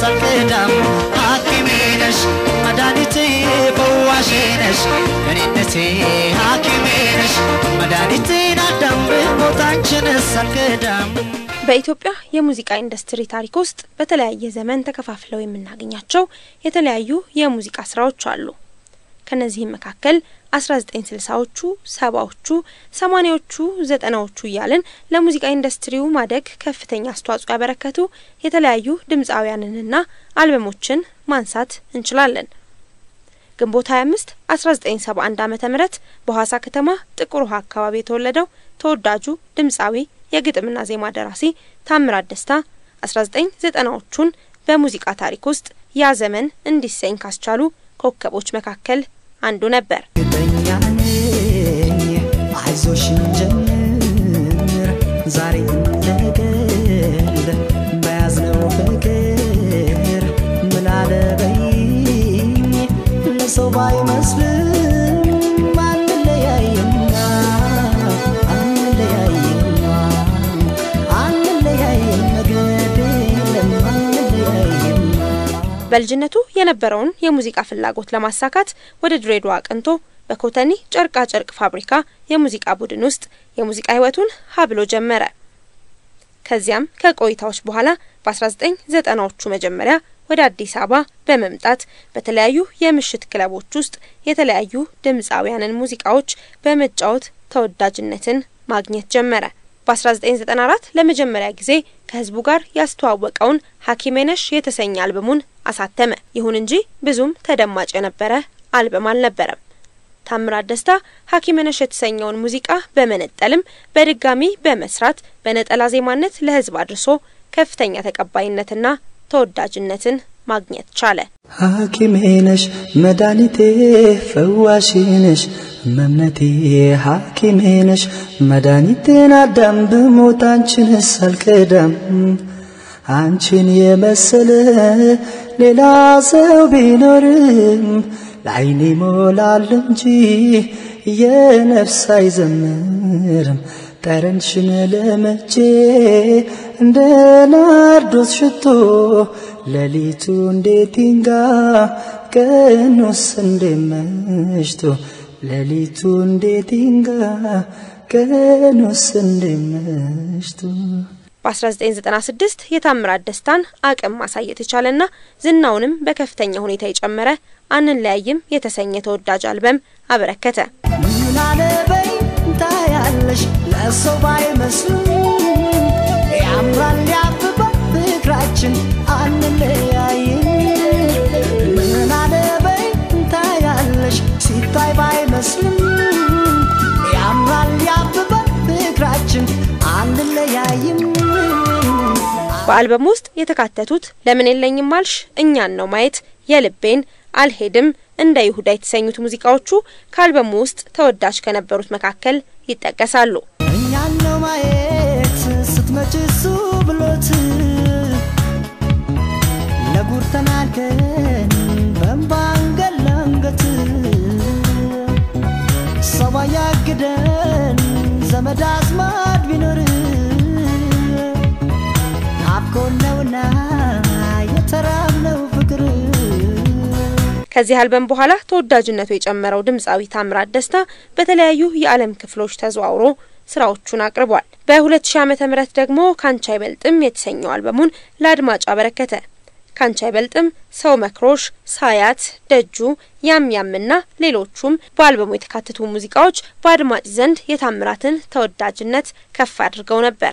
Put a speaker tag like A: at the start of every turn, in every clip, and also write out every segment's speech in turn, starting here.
A: አልክዳም ሐኪሜ ነሽ መድኃኒቴ ፈዋሼ ነሽ እኔነቴ ሐኪሜ ነሽ መድኃኒቴን አዳም ብሞት አንቺንስ አልክዳም
B: በኢትዮጵያ የሙዚቃ ኢንዱስትሪ ታሪክ ውስጥ በተለያየ ዘመን ተከፋፍለው የምናገኛቸው የተለያዩ የሙዚቃ ስራዎች አሉ። ከነዚህም መካከል 1960ዎቹ፣ ሰባዎቹ፣ ሰማኒያዎቹ፣ ዘጠናዎቹ እያልን ለሙዚቃ ኢንዱስትሪው ማደግ ከፍተኛ አስተዋጽኦ ያበረከቱ የተለያዩ ድምፃውያንንና አልበሞችን ማንሳት እንችላለን። ግንቦት 25 1971 ዓመተ ምህረት በሐዋሳ ከተማ ጥቁር ውሃ አካባቢ የተወለደው ተወዳጁ ድምፃዊ የግጥምና ዜማ ደራሲ ታምራት ደስታ 1990ዎቹን በሙዚቃ ታሪክ ውስጥ ያ ዘመን እንዲሰኝ ካስቻሉ ኮከቦች መካከል አንዱ ነበር።
A: እርግጠኛ ነኝ አይዞሽ እንጀምር ዛሬ እንደገል በያዝነው ፍቅር ምላለ በይኝ ለሰው ባይመስልም አንለያይማ አንለያይማ አንለያይም መገድ የለም አንለያይማ
B: በልጅነቱ የነበረውን የሙዚቃ ፍላጎት ለማሳካት ወደ ድሬዳዋ አቅንቶ በኮተኒ ጨርቃ ጨርቅ ፋብሪካ የሙዚቃ ቡድን ውስጥ የሙዚቃ ህይወቱን ሀብሎ ጀመረ። ከዚያም ከቆይታዎች በኋላ በ1990ዎቹ መጀመሪያ ወደ አዲስ አበባ በመምጣት በተለያዩ የምሽት ክለቦች ውስጥ የተለያዩ ድምፃውያንን ሙዚቃዎች በመጫወት ተወዳጅነትን ማግኘት ጀመረ። በ1994 ለመጀመሪያ ጊዜ ከህዝቡ ጋር ያስተዋወቀውን ሐኪሜ ነሽ የተሰኘ አልበሙን አሳተመ። ይሁን እንጂ ብዙም ተደማጭ የነበረ አልበም አልነበረም። ታምራት ደስታ ሐኪሜ ነሽ የተሰኘውን ሙዚቃ በመነጠልም በድጋሚ በመስራት በነጠላ ዜማነት ለህዝብ አድርሶ ከፍተኛ ተቀባይነትና ተወዳጅነትን ማግኘት ቻለ።
A: ሐኪሜ ነሽ መድኃኒቴ ፈዋሽ ነሽ መምነቴ ሐኪሜ ነሽ መድኃኒቴን አዳም ብሞት አንቺንስ አልክዳም አንቺን የመሰለ ሌላ ሰው ቢኖርም ለዓይኔ ሞላል እንጂ የነፍስ አይዘምርም ጠረንሽን ለመቼ እንደ ናርዶስ ሽቶ ሌሊቱ እንዴት ይንጋ ቀኑስ እንዴት መሽቶ ሌሊቱ እንዴት ይንጋ ቀኑስ እንዴት መሽቶ
B: በ1996 የታምራት ደስታን አቅም ማሳየት የቻለና ዝናውንም በከፍተኛ ሁኔታ የጨመረ አንለያይም የተሰኘ ተወዳጅ አልበም አበረከተ።
A: ምን አለበይ ታያለሽ ለሰው ባይመስልም ያምራል ያብባል ፍቅራችን አንለያይም ምን አለበይ ታያለሽ ሲታይ ባይመስልም ያምራል ያብባል ፍቅራችን አንለያይም
B: በአልበሙ ውስጥ የተካተቱት ለምን የለኝም አልሽ፣ እኛን ነው ማየት፣ የልቤን፣ አልሄድም፣ እንደ ይሁዳ የተሰኙት ሙዚቃዎቹ ከአልበሙ ውስጥ ተወዳጅ ከነበሩት መካከል ይጠቀሳሉ።
A: እኛን ነው ማየት ስትመጪ እሱ ብሎት ለጉር ተናገን በእንባ አንገት ለአንገት ሰው ባያግደን ዘመድ አዝማድ ቢኖር ናፍቆን ነውና የተራብነው ፍቅር
B: ከዚህ አልበም በኋላ ተወዳጅነቱ የጨመረው ድምፃዊ ታምራት ደስታ በተለያዩ የዓለም ክፍሎች ተዘዋውሮ ስራዎቹን አቅርቧል። በ2000 ዓመተ ምህረት ደግሞ ካንቺ አይበልጥም የተሰኘው አልበሙን ለአድማጭ አበረከተ። ካንቺ አይበልጥም፣ ሰው መክሮሽ፣ ሳያት፣ ደጁ፣ ያም ያምና ሌሎቹም በአልበሙ የተካተቱ ሙዚቃዎች በአድማጭ ዘንድ የታምራትን ተወዳጅነት ከፍ አድርገው ነበር።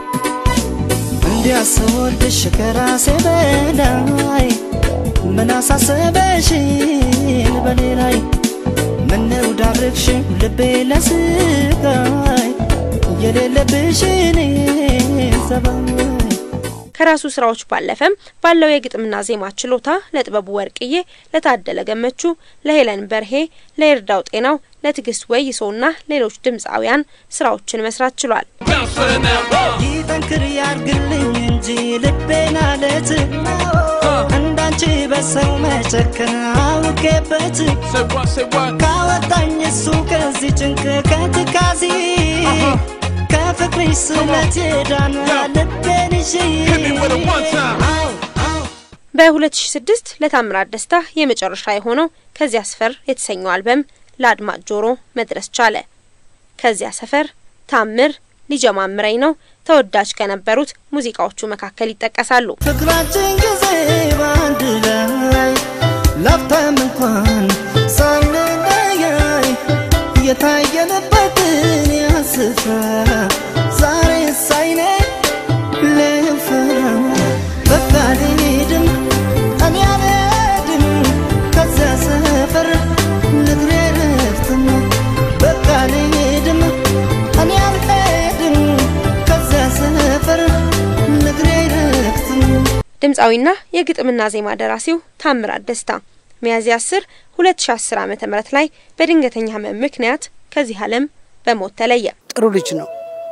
A: እንዲያስወድሽ ከራሴ በላይ ምን አሳሰበሽን በኔ ላይ ምነው ዳርግሽ ልቤ ለስቃይ የሌለብሽን ጸባይ
B: ከራሱ ስራዎች ባለፈም ባለው የግጥምና ዜማ ችሎታ ለጥበቡ ወርቅዬ፣ ለታደለ ገመቹ፣ ለሄለን በርሄ፣ ለይርዳው ጤናው፣ ለትዕግስት ወይሶና ሌሎች ድምፃውያን ስራዎችን መስራት ችሏል።
A: ይጠንክር ያርግልኝ እንጂ ልቤን አለት እንዳንቺ በሰው መጨከን አውቄበት ካወጣኝ እሱ ከዚህ ጭንቅ ከትካዜ ከፍቅርሽ ስለት ዳነ ልቤን ይዤ አው አው
B: በ2006 ለታምራት ደስታ የመጨረሻ የሆነው ከዚያ ሰፈር የተሰኘው አልበም ለአድማጭ ጆሮ መድረስ ቻለ። ከዚያ ሰፈር፣ ታምር፣ ሊጀማምረኝ ነው ተወዳጅ ከነበሩት ሙዚቃዎቹ መካከል ይጠቀሳሉ።
A: ፍቅራችን ጊዜ በአንድ ላይ ላፍታም እንኳን ሳንለያይ የታየንበትን ያስፍራ ዛሬ ሳይኔ ልፍራ በቃ ልሄድም እኔ አልሄድም ከዚያ ሰፈር ንግሬ ረፍትም በቃ ልሄድም እኔ አልሄድም ከዚያ ሰፈር ንግሬ ረፍትም
B: ድምፃዊና የግጥምና ዜማ ደራሲው ታምራት ደስታ ሚያዝያ 10 2010 ዓመተ ምህረት ላይ በድንገተኛ ህመም ምክንያት ከዚህ ዓለም በሞት ተለየ።
C: ጥሩ ልጅ ነው።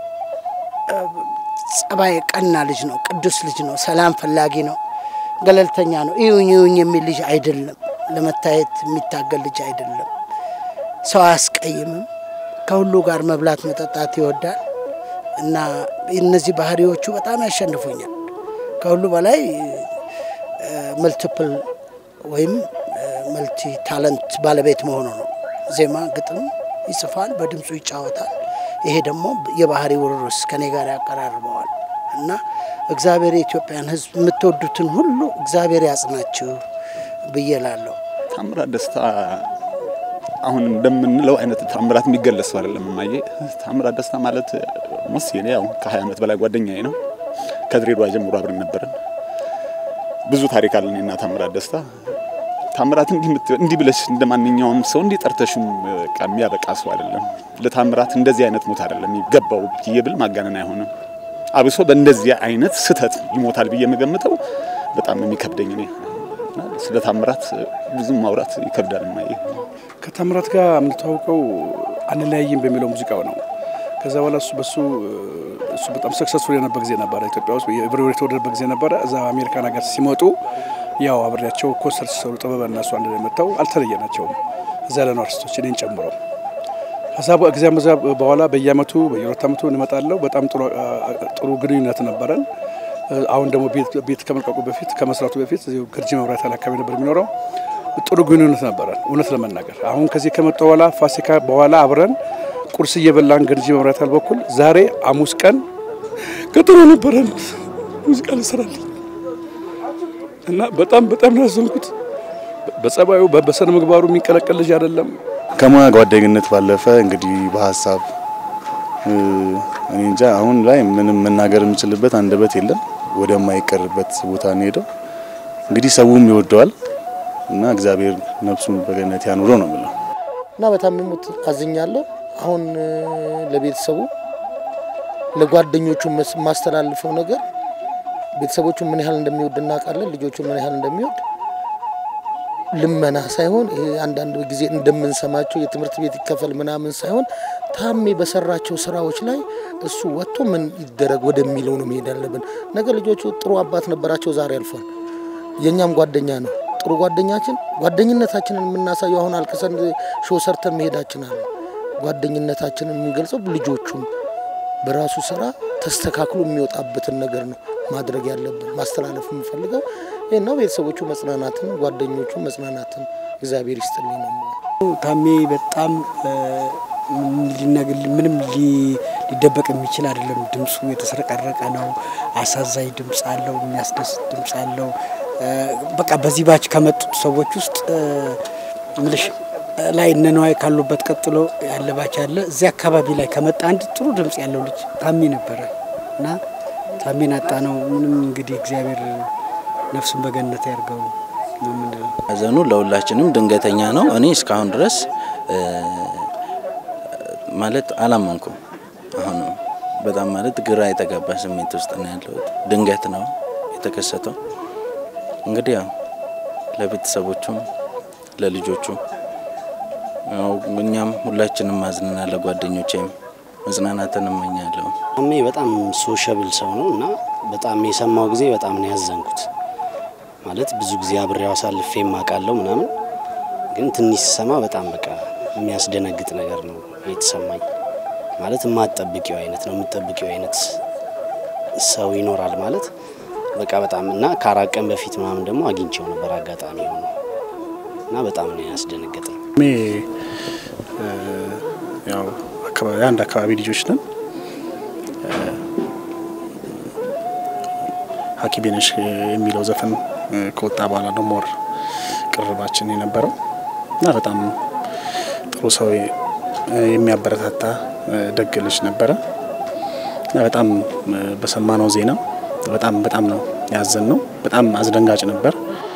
C: ጸባይ ቀና ልጅ ነው። ቅዱስ ልጅ ነው። ሰላም ፈላጊ ነው። ገለልተኛ ነው። ይሁኝ ይሁኝ የሚል ልጅ አይደለም። ለመታየት የሚታገል ልጅ አይደለም። ሰው አያስቀይምም። ከሁሉ ጋር መብላት መጠጣት ይወዳል እና እነዚህ ባህሪዎቹ በጣም ያሸንፉኛል። ከሁሉ በላይ መልቲፕል ወይም መልቲ ታለንት ባለቤት መሆኑ ነው። ዜማ፣ ግጥም ይጽፋል፣ በድምፁ ይጫወታል። ይሄ ደግሞ የባህሪ ውርርስ ከኔ ጋር ያቀራርበዋል እና እግዚአብሔር የኢትዮጵያን ሕዝብ የምትወዱትን ሁሉ እግዚአብሔር ያጽናችሁ ብዬ ላለሁ።
D: ታምራት ደስታ አሁን እንደምንለው አይነት ታምራት የሚገለጽ ሰው አይደለም። እማዬ ታምራት ደስታ ማለት ሞስ የኔ ያው ከ20 ዓመት በላይ ጓደኛዬ ነው። ከድሬዳዋ ጀምሮ አብረን ነበርን። ብዙ ታሪክ አለን እኔና ታምራት ደስታ። ታምራት እንዲህ እንዲህ ብለሽ እንደ ማንኛውም ሰው እንዲህ ጠርተሽም በቃ የሚያበቃ ሰው አይደለም። ለታምራት እንደዚህ አይነት ሞት አይደለም የሚገባው ብዬ ብል ማጋነን አይሆንም። አብሶ በእንደዚህ አይነት ስህተት ይሞታል ብዬ የምገምተው በጣም የሚከብደኝ እኔ ስለ ታምራት ብዙም ማውራት ይከብዳል። እማዬ
E: ከታምራት ጋር የምንተዋውቀው አንለያይም በሚለው ሙዚቃው ነው። ከዛ በኋላ እሱ በሱ እሱ በጣም ሰክሰስፉል የነበረ ጊዜ ነበረ። ኢትዮጵያ ውስጥ የብሬወር የተወደደበት ጊዜ ነበረ። እዛ አሜሪካን ሀገር ሲመጡ ያው አብሬያቸው ኮንሰርት ሲሰሩ ጥበበ እና እሱ አንድ ላይ መጥተው አልተለየናቸውም። እዛ ያለነው አርቲስቶች እኔን ጨምሮ ከዛ ጊዜም በዛ በኋላ በየአመቱ በየሁለት አመቱ እንመጣለው። በጣም ጥሩ ግንኙነት ነበረን። አሁን ደግሞ ቤት ከመልቀቁ በፊት ከመስራቱ በፊት ገርጂ መብራት ያለ አካባቢ ነበር የሚኖረው። ጥሩ ግንኙነት ነበረን እውነት ለመናገር አሁን ከዚህ ከመጣ በኋላ ፋሲካ በኋላ አብረን ቁርስ እየበላን ገርጂ መብራት ያለ በኩል ዛሬ ሐሙስ ቀን ቀጠሮ ነበረን ሙዚቃ ልሰራልኝ እና በጣም በጣም ነው ያዘንኩት። በጸባዩ በስነ ምግባሩ የሚንቀለቀል ልጅ አይደለም።
F: ከሙያ ጓደኝነት ባለፈ እንግዲህ በሀሳብ እኔ እንጃ አሁን ላይ ምንም መናገር የምችልበት አንደበት የለም። ወደማይቀርበት ቦታ እንሄደው እንግዲህ ሰውም ይወደዋል እና እግዚአብሔር ነፍሱን በገነት ያኑረው ነው የምለው
C: እና በጣም የሞት አዝኛለሁ። አሁን ለቤተሰቡ ለጓደኞቹ የማስተላልፈው ነገር ቤተሰቦቹ ምን ያህል እንደሚወድ እናውቃለን። ልጆቹ ምን ያህል እንደሚወድ ልመና ሳይሆን ይሄ አንዳንድ ጊዜ እንደምንሰማቸው የትምህርት ቤት ይከፈል ምናምን ሳይሆን ታሜ በሰራቸው ስራዎች ላይ እሱ ወጥቶ ምን ይደረግ ወደሚለው ነው መሄድ ያለብን። ነገ ልጆቹ ጥሩ አባት ነበራቸው፣ ዛሬ አልፏል። የእኛም ጓደኛ ነው። ጥሩ ጓደኛችን ጓደኝነታችንን የምናሳየው አሁን አልቅሰን ሾው ሰርተን መሄዳችን አለ። ጓደኝነታችንን የምንገልጸው ልጆቹም በራሱ ስራ ተስተካክሎ የሚወጣበትን ነገር ነው ማድረግ ያለብን። ማስተላለፍ የምፈልገው ይህ ነው። ቤተሰቦቹ መጽናናትን፣ ጓደኞቹ መጽናናትን እግዚአብሔር ይስጥልኝ ነው።
G: ታሜ በጣም ምንም ሊደበቅ የሚችል አይደለም። ድምፁ የተሰረቀረቀ ነው። አሳዛኝ ድምፅ አለው። የሚያስደስት ድምፅ አለው። በቃ በዚህ ባች ከመጡት ሰዎች ውስጥ ምልሽ ላይ እነ ነዋይ ካሉበት ቀጥሎ ያለ ባች ያለ እዚህ አካባቢ ላይ ከመጣ አንድ ጥሩ ድምፅ ያለው ልጅ ታሜ ነበረ እና ታሜን አጣ ነው። ምንም እንግዲህ እግዚአብሔር ነፍሱን በገነት ያርገው ነው የምንለው።
H: ሐዘኑ ለሁላችንም ድንገተኛ ነው። እኔ እስካሁን ድረስ ማለት አላመንኩም። አሁን በጣም ማለት ግራ የተጋባ ስሜት ውስጥ ነው ያለሁት። ድንገት ነው የተከሰተው። እንግዲህ ያው ለቤተሰቦቹም ለልጆቹም ያው እኛም ሁላችንም ማዝንና ለጓደኞቼም መጽናናትን እመኛለሁ።
I: ታሜ በጣም ሶሻብል ሰው ነው እና በጣም የሰማው ጊዜ በጣም ነው ያዘንኩት። ማለት ብዙ ጊዜ አብሬው አሳልፌ የማውቃለው ምናምን፣ ግን ትንሽ ስሰማ በጣም በቃ የሚያስደነግጥ ነገር ነው የተሰማኝ። ማለት የማትጠብቂው አይነት ነው የምትጠብቂው አይነት ሰው ይኖራል ማለት በቃ በጣም እና ከአራት ቀን በፊት ምናምን ደግሞ አግኝቼው ነበር አጋጣሚ ሆኖ እና በጣም ነው ያስደነገጠኝ።
E: እኔ ያው አካባቢ አንድ አካባቢ ልጆች ነን። ሀኪሜ ነሽ የሚለው ዘፈን ከወጣ በኋላ ነው ሞር ቅርባችን የነበረው እና በጣም ጥሩ ሰው የሚያበረታታ ደግ ልጅ ነበረ እና በጣም በሰማነው ዜና በጣም በጣም ነው ያዘን ነው። በጣም አስደንጋጭ ነበር።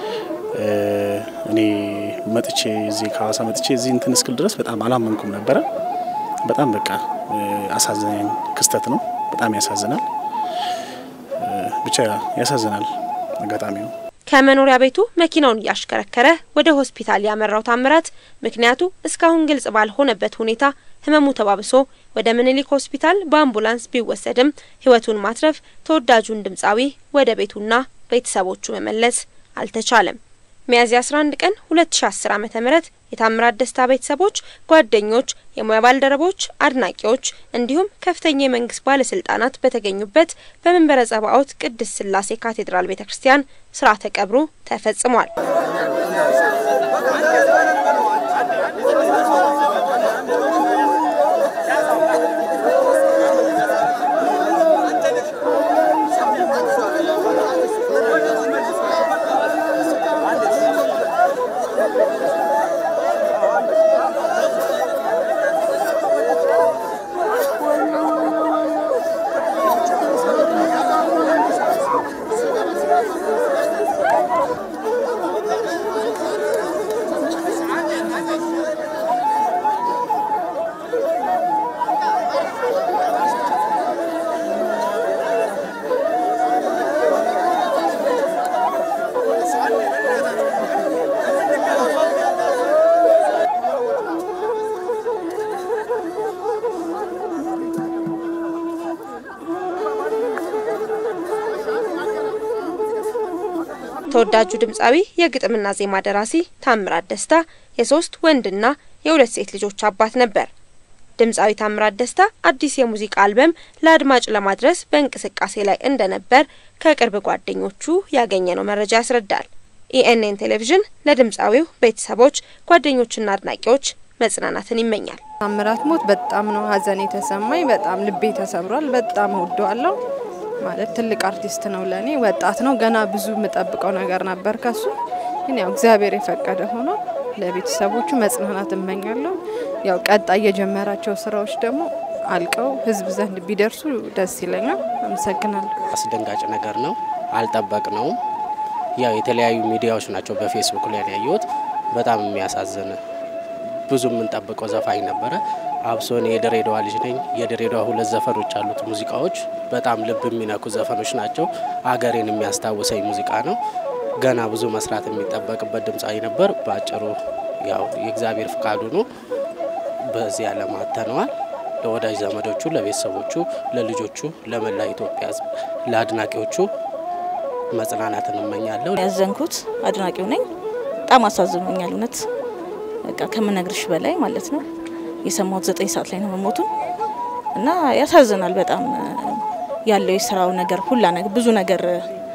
E: እኔ መጥቼ እዚህ ከሀዋሳ መጥቼ እዚህ እንትን እስክል ድረስ በጣም አላመንኩም ነበረ። በጣም በቃ አሳዘኝ ክስተት ነው። በጣም ያሳዝናል። ብቻ ያሳዝናል አጋጣሚ ነው።
B: ከመኖሪያ ቤቱ መኪናውን እያሽከረከረ ወደ ሆስፒታል ያመራው ታምራት ምክንያቱ እስካሁን ግልጽ ባልሆነበት ሁኔታ ህመሙ ተባብሶ ወደ ምኒልክ ሆስፒታል በአምቡላንስ ቢወሰድም ህይወቱን ማትረፍ ተወዳጁን ድምፃዊ ወደ ቤቱና ቤተሰቦቹ መመለስ አልተቻለም። ሚያዝያ 11 ቀን 2010 ዓ.ም የታምራት ደስታ ቤተሰቦች፣ ጓደኞች፣ የሙያ ባልደረቦች፣ አድናቂዎች እንዲሁም ከፍተኛ የመንግስት ባለስልጣናት በተገኙበት በመንበረ ጸባኦት ቅድስት ስላሴ ካቴድራል ቤተ ክርስቲያን ስርዓተ ቀብሩ ተፈጽሟል። ተወዳጁ ድምፃዊ የግጥምና ዜማ ደራሲ ታምራት ደስታ የሶስት ወንድና የሁለት ሴት ልጆች አባት ነበር። ድምፃዊ ታምራት ደስታ አዲስ የሙዚቃ አልበም ለአድማጭ ለማድረስ በእንቅስቃሴ ላይ እንደነበር ከቅርብ ጓደኞቹ ያገኘነው መረጃ ያስረዳል። ኢኤንኤን ቴሌቪዥን ለድምፃዊው ቤተሰቦች፣ ጓደኞችና አድናቂዎች መጽናናትን ይመኛል።
J: ታምራት ሞት በጣም ነው ሀዘን የተሰማኝ። በጣም ልቤ ተሰብሯል። በጣም እወደዋለሁ። ማለት ትልቅ አርቲስት ነው ለእኔ። ወጣት ነው። ገና ብዙ የምጠብቀው ነገር ነበር ከሱ። ግን ያው እግዚአብሔር የፈቀደ ሆኖ ለቤተሰቦቹ መጽናናት እመኛለሁ። ያው ቀጣይ የጀመራቸው ስራዎች ደግሞ አልቀው ህዝብ ዘንድ ቢደርሱ ደስ ይለኛል። አመሰግናለሁ።
I: አስደንጋጭ ነገር ነው። አልጠበቅነውም። ያው የተለያዩ ሚዲያዎች ናቸው በፌስቡክ ላይ ያየሁት። በጣም የሚያሳዝን ብዙ የምንጠብቀው ዘፋኝ ነበረ። አብሶ እኔ የድሬዳዋ ልጅ ነኝ። የድሬዳዋ ሁለት ዘፈኖች አሉት ሙዚቃዎች በጣም ልብ የሚነኩ ዘፈኖች ናቸው። አገሬን የሚያስታውሰኝ ሙዚቃ ነው። ገና ብዙ መስራት የሚጠበቅበት ድምፃዊ ነበር። በአጭሩ ያው የእግዚአብሔር ፍቃዱ ነው። በዚህ ዓለም አጥተነዋል። ለወዳጅ ዘመዶቹ፣ ለቤተሰቦቹ፣ ለልጆቹ፣ ለመላ ኢትዮጵያ ሕዝብ፣ ለአድናቂዎቹ መጽናናትን እመኛለሁ።
K: ያዘንኩት አድናቂው ነኝ። በጣም አሳዝኖኛል። እውነት በቃ ከምነግርሽ በላይ ማለት ነው። የሰማሁት ዘጠኝ ሰዓት ላይ ነው መሞቱን እና ያሳዝናል በጣም ያለው የስራው ነገር ሁላ ነገር ብዙ ነገር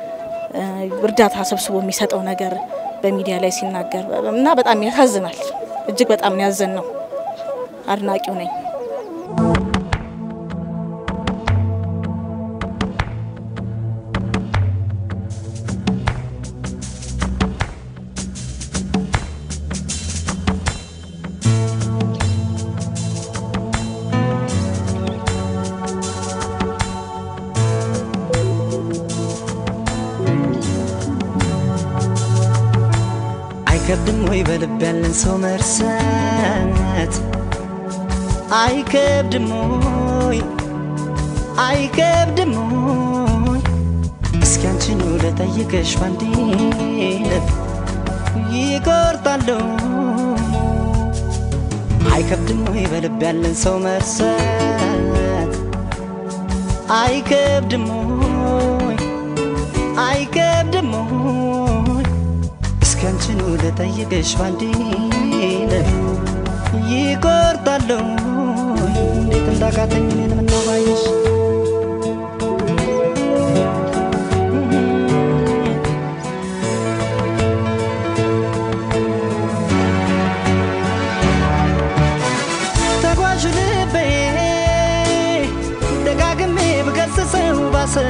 K: እርዳታ ሰብስቦ የሚሰጠው ነገር በሚዲያ ላይ ሲናገር እና በጣም ያሳዝናል። እጅግ በጣም ያዘን ነው። አድናቂው ነኝ።
A: አይከብድም ወይ በልብ ያለን ሰው መርሳት? አይከብድም ወይ አይከብድም ወይ? እስኪ አንቺኑ ልጠይቅሽ ባንዴ ልብ ይቆርጣለሁ። አይከብድም ወይ በልብ ያለን ሰው መርሳት? አይከብድም ወይ አይከብድም ወይ? እስኪ አንቺኑ ልጠይቅሽ ባንዴ ልብ ይቆርጣለሁ። እንዴት እንዳቃተኝ እኔን ምነው ባየሽ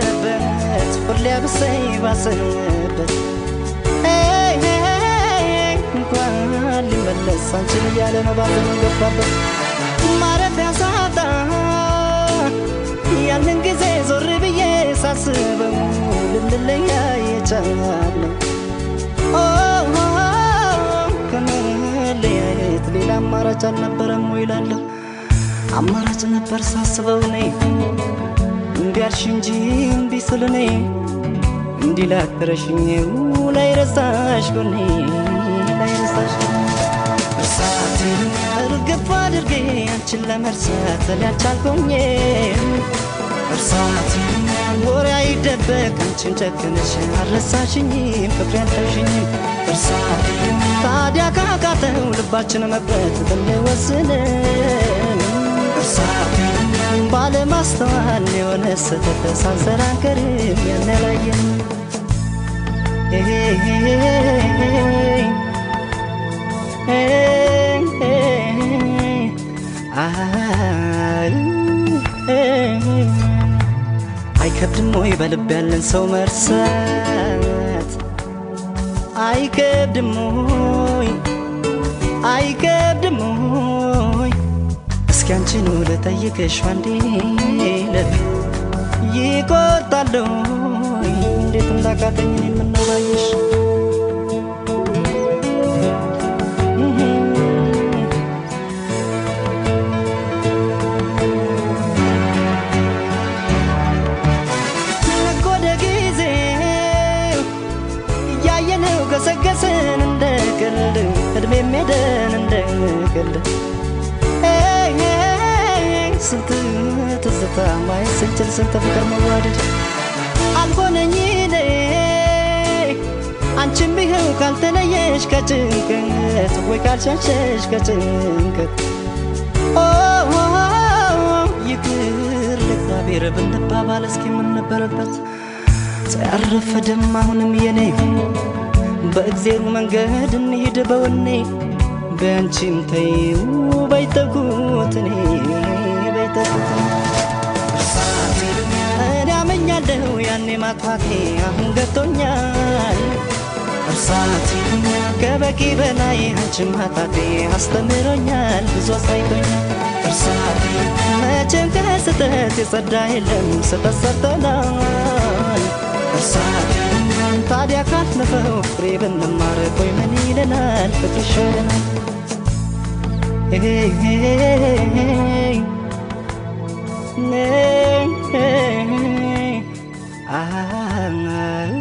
A: ባዘነበት ሁሌ ብሰይ ባሰበት ሄይ ሄይ እንኳን ሊመለስ አንቺን እያለ ነው ባዘኑ ገባበት ማረፊያ ሳጣ ያንን ጊዜ ዞር ብዬ ሳስበው ልንለያይ የቻለው ከመለያየት ሌላ አማራጭ አልነበረም ወይ እላለሁ። አማራጭ ነበር ሳስበው እኔ እምቢ አልሽ እንጂ እምቢ ስል እኔ እንዲህ ላትረሽኝ ላይ ረሳሽ ጎኔ ላይ ረሳሽ እርሳቴን እርግፍ አድርጌ አንቺን ለመርሳት እኔ አልቻልኩኝ እርሳቴን ወሬ አይደበቅ አንቺን ጨክነሽ አልረሳሽኝም ፍቅሬ አልተውሽኝም እርሳቴን ታዲያ ካቃተው ልባችን መቅረት ብንወስን እርሳቴን ባለማስተዋል የሆነ ስህተት ሳንሰራ አንቀርም ያነላየን አይከብድም ወይ በልብ ያለን ሰው መርሳት? አይከብድም ወይ አይከብድም ወይ? እስኪ አንቺኑ ልጠይቅሽ አንዴ ለት ይቆጣል ወይ? እንዴት እንዳቃተኝ እኔ ምነው ባየሽ ወደ ጊዜው እያየነው ገሰገስን እንደ ቀልድ እድሜ ሜደን እንደ ቀልድ ኤይ ኤይ ስንት ትዝታ ማየት ስንችል ስንት ፍቅር መዋደድ አልሆነኝ እኔ አንቺም ይኸው ካልተለየሽ ከጭንቀት ወይ ካልሸሸሽ ከጭንቀት ኦ ኦ፣ ይቅር ለእግዚአብሔር ብንባባል እስኪ ምን ነበረበት ያረፈደም አሁንም የኔ በእግዜሩ መንገድ እንሂድ በወኔ በአንቺም ተይው በይተኩት እኔ በይተኩት እኔ አመኛለሁ ያኔ ማጥፋቴ አሁን ገብቶኛል እርሳቴ ከበቂ በላይ አንቺን ማጣቴ አስተምሮኛል ብዙ አሳይቶኛል እርሳቴ መቼም ከስህተት የጸዳ የለም ስህተት ሰርተናል እርሳቴ ታዲያ ካለፈው ፍሬ ብንማር ቆይ ምን ይለናል ፍቅር ይሻለናል ሄይ ሄይ ሄይ ሄይ አይ